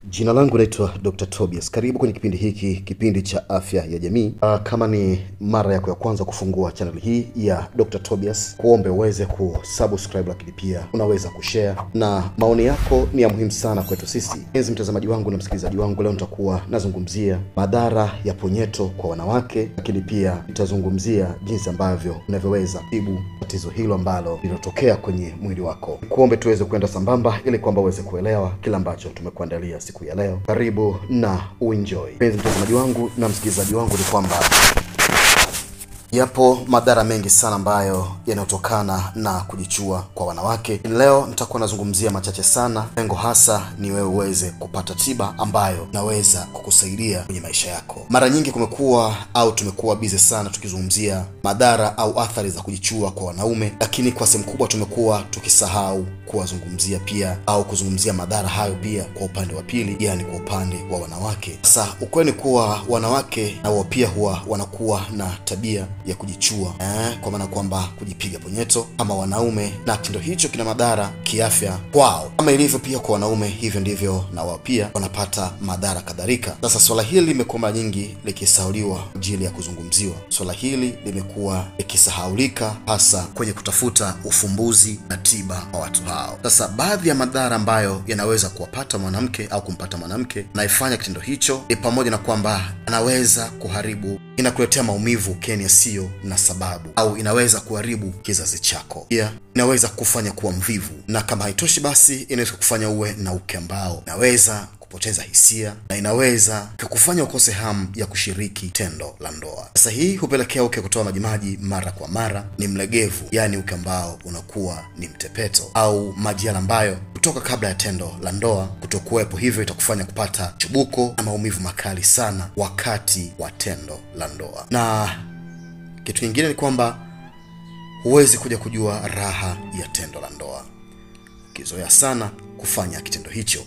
Jina langu naitwa Dr. Tobias. Karibu kwenye kipindi hiki, kipindi cha afya ya jamii. Uh, kama ni mara yako ya kwanza kufungua channel hii ya Dr. Tobias, kuombe uweze kusubscribe, lakini pia unaweza kushare, na maoni yako ni ya muhimu sana kwetu sisi. Enzi mtazamaji wangu na msikilizaji wangu, leo nitakuwa nazungumzia madhara ya punyeto kwa wanawake, lakini pia nitazungumzia jinsi ambavyo unavyoweza kutibu tatizo hilo ambalo linatokea kwenye mwili wako. Kuombe tuweze kwenda sambamba ili kwamba uweze kuelewa kila ambacho tumekuandalia siku ya leo. Karibu na uenjoy. Mpenzi mtazamaji wangu na msikilizaji wangu, ni kwamba yapo madhara mengi sana ambayo yanayotokana na kujichua kwa wanawake. Leo nitakuwa nazungumzia machache sana, lengo hasa ni wewe uweze kupata tiba ambayo inaweza kukusaidia kwenye maisha yako. Mara nyingi kumekuwa au tumekuwa bize sana tukizungumzia madhara au athari za kujichua kwa wanaume, lakini kwa sehemu kubwa tumekuwa tukisahau kuwazungumzia pia au kuzungumzia madhara hayo pia kwa upande wa pili, yani kwa upande wa wanawake. Sasa ukweli ni kuwa wanawake na wao pia huwa wanakuwa na tabia ya kujichua eh, kwa maana kwamba kujipiga punyeto kama wanaume, na kitendo hicho kina madhara kiafya kwao kama ilivyo pia kwa wanaume, hivyo ndivyo na wao pia wanapata madhara kadhalika. Sasa swala hili limekuwa mara nyingi likisahauliwa kwa ajili ya kuzungumziwa. Swala hili limekuwa likisahaulika hasa kwenye kutafuta ufumbuzi na tiba kwa watu hao. Sasa baadhi ya madhara ambayo yanaweza kuwapata mwanamke au kumpata mwanamke anayefanya kitendo hicho ni pamoja na kwamba anaweza kuharibu, inakuletea maumivu keni yasiyo na sababu, au inaweza kuharibu kizazi chako. Pia inaweza kufanya kuwa mvivu, na kama haitoshi, basi inaweza kufanya uwe na uke ambao inaweza kupoteza hisia na inaweza kukufanya ukose hamu ya kushiriki tendo la ndoa. Sasa hii hupelekea uke kutoa majimaji mara kwa mara, ni mlegevu, yaani uke ambao unakuwa ni mtepeto, au maji yale ambayo kutoka kabla ya tendo la ndoa kutokuwepo, hivyo itakufanya kupata chubuko na maumivu makali sana wakati wa tendo la ndoa. Na kitu kingine ni kwamba huwezi kuja kujua raha ya tendo la ndoa ukizoea sana kufanya kitendo hicho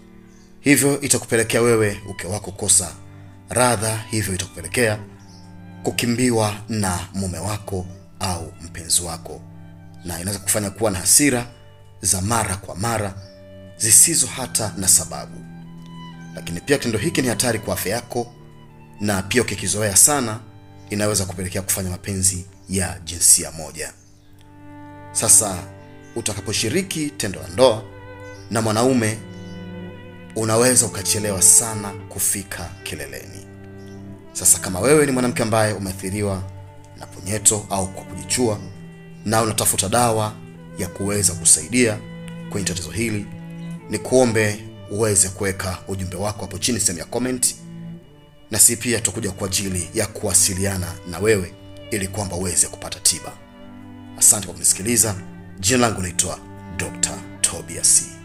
hivyo itakupelekea wewe uke wako kosa radha, hivyo itakupelekea kukimbiwa na mume wako au mpenzi wako, na inaweza kufanya kuwa na hasira za mara kwa mara zisizo hata na sababu. Lakini pia kitendo hiki ni hatari kwa afya yako, na pia ukikizoea sana inaweza kupelekea kufanya mapenzi ya jinsia moja. Sasa utakaposhiriki tendo la ndoa na mwanaume unaweza ukachelewa sana kufika kileleni. Sasa kama wewe ni mwanamke ambaye umeathiriwa na punyeto au kwa kujichua na unatafuta dawa ya kuweza kusaidia kwenye tatizo hili, ni kuombe uweze kuweka ujumbe wako hapo chini sehemu ya comment, na si pia tutakuja kwa ajili ya kuwasiliana na wewe ili kwamba uweze kupata tiba. Asante kwa kunisikiliza. Jina langu naitwa Dr. Tobias.